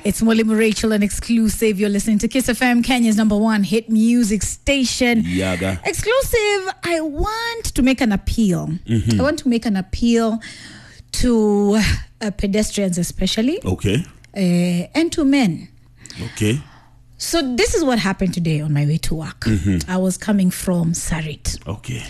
It's Mwalimu Rachel, an exclusive. You're listening to Kiss FM, Kenya's number one hit music station. Yaga. Exclusive. I want to make an appeal. I want to make an appeal to uh, pedestrians, especially, Okay. uh, and to men. Okay. So this is what happened today on my way to work. I was coming from Sarit. Okay.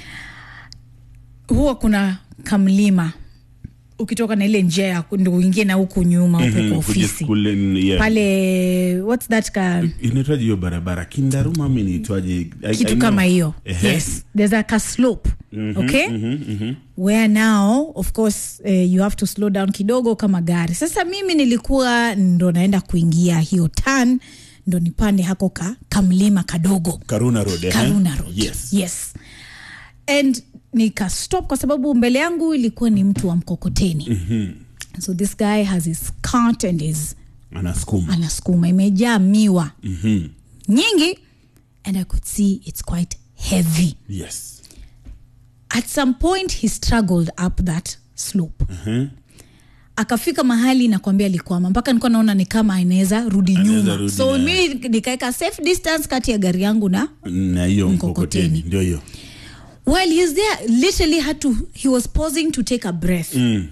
Huwa kuna kamlima ukitoka na ile njia ya ndo uingie na huku nyuma huku kwa Kuja ofisi skule ni- yeah. pale what's that ka inaitwaje hiyo barabara kindaruma mi niitwaje I- I kitu know. kama hiyo Ehe. yes there's like a slope okay where now of course uh, you have to slow down kidogo kama gari sasa mimi nilikuwa ndo naenda kuingia hiyo tan ndo nipande hako ka kamlima kadogo karuna road eh? karuna road yes. yes and nikastop kwa sababu mbele yangu ilikuwa ni mtu wa mkokoteni mm-hmm. so this guy has his cart and his anasukuma anasukuma imejaa miwa Mhm. nyingi and i could see it's quite heavy yes at some point he struggled up that slope Mhm. akafika mahali nakwambia alikwama mpaka nilikuwa naona ni kama anaweza rudi Anaweza nyuma rudi so na- mi nikaweka safe distance kati ya gari yangu na na hiyo Mkokoteni. mkokoteni ndio hiyo while he's there literally had to he was pausing to take a breath Mm.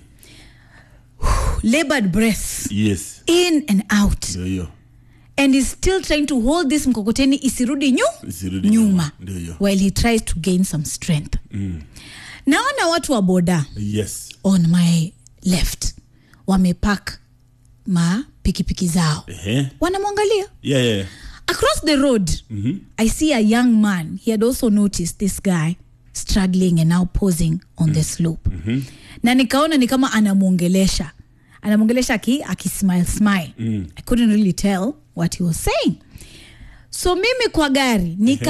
labored breath yes in and out ndio hiyo and he's still trying to hold this mkokoteni isirudi nyu Isirudi nyuma nyuma. Ndio hiyo. while he tries to gain some strength naona watu wa boda yes on my left wamepak ma pikipiki zao Ehe. wanamwangalia yeah, yeah. across the road i see a young man he had also noticed this guy struggling and now posing on the slope na nikaona ni kama anamwongelesha anamwongelesha aki, akismile smile i couldn't really tell what he was saying so mimi kwa gari nika